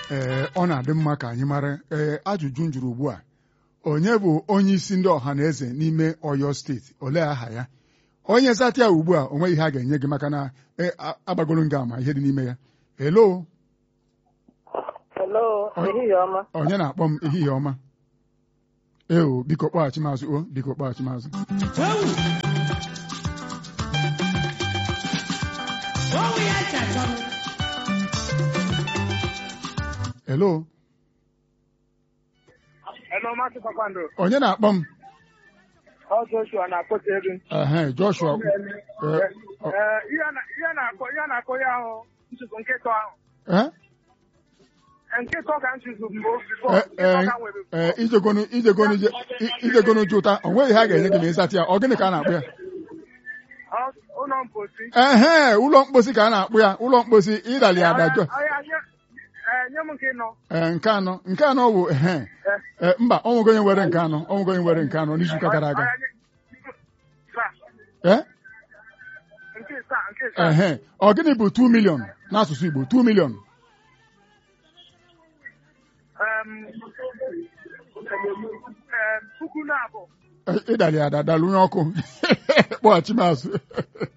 ee ọ na-adị mma ka anyị mara ee ajụjụ m jụrụ ugbu a onye bụ onye isi ndị ọha na eze n'ime Ọyọ steeti olee aha ya onye zata ya ugbu a o nweghị ihe a ga-enye gị maka na agbagoro nga ama ihe dị n'ime ya elo Hello, ehihie ọma. onye na-akpọ m ehihie ọma eo biko kpọghachi mazụ o biko kpọghachi mazụ elo Hello, Maazị Kpakpando. onye na-akpọ m Ọ Joshua na-akpọta ego. ehe Joshua Ee, ihe a na- ihe a na-akọ ihe a na-akọ ya ahụ ntutu nkịta ahụ. ee Nkịta ka ntutu mbụ bifọ. ee Nkịta ka nwere ee ijegonu ijegonu ije- i- ijegonu jụta o nweghị ihe a ga-enye gị ma ịzata ya ọ gịnị ka a na-akpụ ya Ọ- ụlọ mposi. ehe ụlọ mkposi ka a na-akpụ ya ụlọ mkposi ịdali ada jọ Ọya, nye ee, nye m nke nọ. ee nke anọ nke anọ bụ ehe ee mba ọ nwego onye were nke anọ ọ nwego onye were nke anọ n'izuụka gara aga Ọya, nye- Saa, ee nke saa, nke saa. ehe ọ gịnị bụ 2 million n'asụsụ Igbo 2 million Em, em, puku na abụọ. ịdali ada dalụ onye ọkụ kpọghachi mazụ